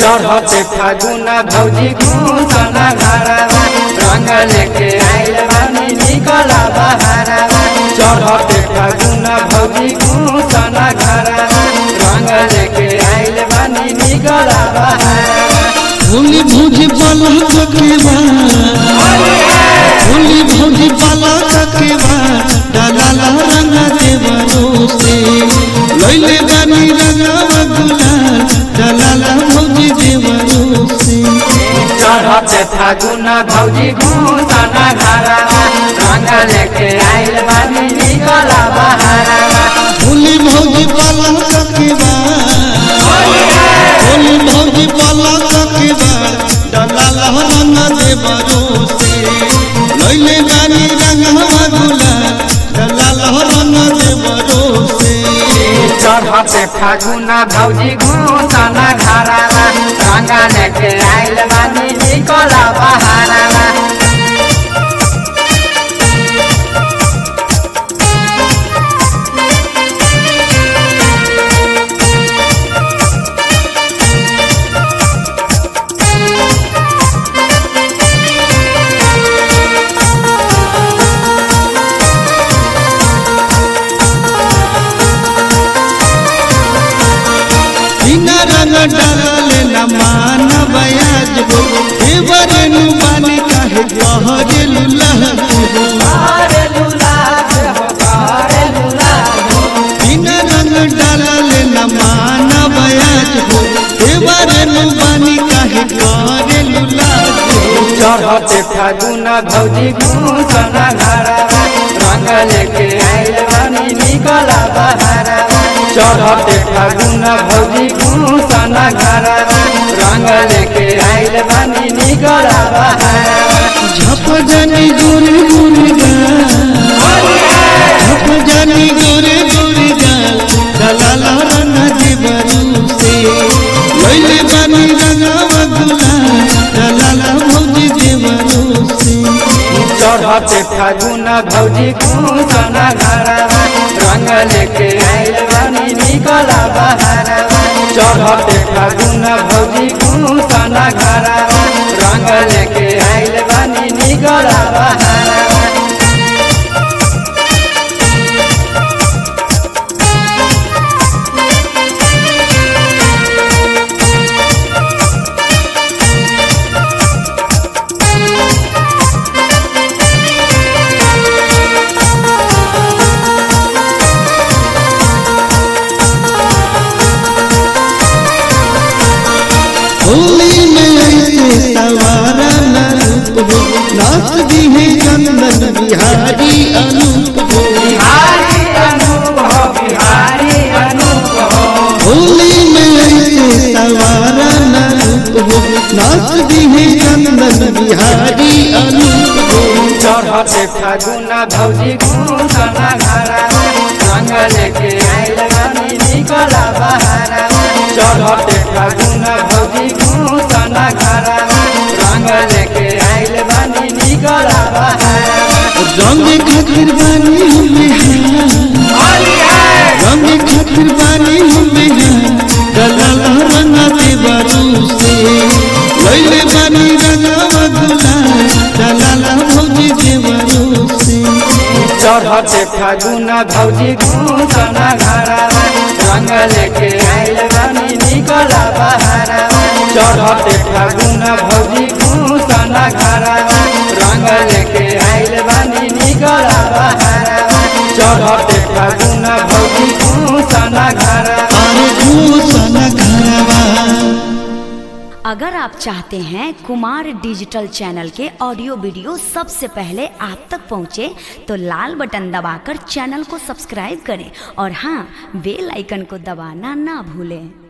चढ़ते फागुना भौजी घूसना घरवा रंग लेके आइल बानी निकला बहारवा चढ़ते फागुना भौजी घूसना घरवा रंग लेके आइल बानी निकला बहारवा होली भौजी बाला ककेवा होली भौजी बाला ककेवा डाला रंग देवरो से लैले बानी रंगवा गुलाल डाला भौजी देवरो से चढ़ते फागुना भौजी घूसना घरवा रंग लेके आइल बानी निकला बहारवा होली भौजी बाला ककेवा होली भौजी बाला ककेवा डाला रंग देवरो से लैले बानी रंगवा गुलाल डाला रंग देवरो से चढ़ते फागुना भौजी घूसना घरवा रंग लेके आइल बानी निकला बहारवा बिना रंग डाले न मान बयाज हो देवरे नु बानी काहे कहरे लुलह हो बिना रंग डाले न मान बयाज हो देवरे नु बानी काहे कहरे लुलह हो चढ़ते फागुना भौजी घूसना घरवा रंग लेके आइल बानी निकला बहारवा चढ़ते फागुना भौजी घूसना घरवा रंग लेके आइल बानी निकला बहारवा झप जानी गोरे गोरे गाल झप जानी गोरे गोरे गाल दलाला रंग देवरू से लैले बानी रंगवा गुलाल दलाला भौजी देवरू से चढ़ते फागुना भौजी घूसना घरवा रंग लेके आइल बानी निकला बहारवा चढ़ते फागुना भौजी घूसना घरवा रंग लेके आइल बानी निकला बहारवा होली में ऐसे सवारा न रूप हो नाच दी है चंदन बिहारी अनूप हो बिहारी अनूप हो बिहारी अनूप हो होली में ऐसे सवारा न रूप हो नाच दी है चंदन बिहारी अनूप हो चढ़ते फागुना भौजी घूसना घरवा रंग लेके आइल बानी निकला बहारवा चढ़ते फागुना भौजी घूसना घरवा रंग लेके आइल बानी निकला बहारवा रंग खातिर बानी हुए हैं रंग खातिर बानी हुए हैं दलाला रंग देवरू से लैले बानी रंगवा गुलाल दलाला भौजी देवरू से चढ़ते फागुना भौजी घूसना घरवा रंग लेके आइल बानी निकला बहारवा चढ़ते फागुना भौजी घूसना घरवा रंग लेके आइल बानी निकला बहारवा चढ़ते फागुना भौजी घूसना घरवा अरे घूसन घरवा अगर आप चाहते हैं कुमार डिजिटल चैनल के ऑडियो वीडियो सबसे पहले आप तक पहुंचे तो लाल बटन दबाकर चैनल को सब्सक्राइब करें और हाँ बेल आइकन को दबाना ना भूलें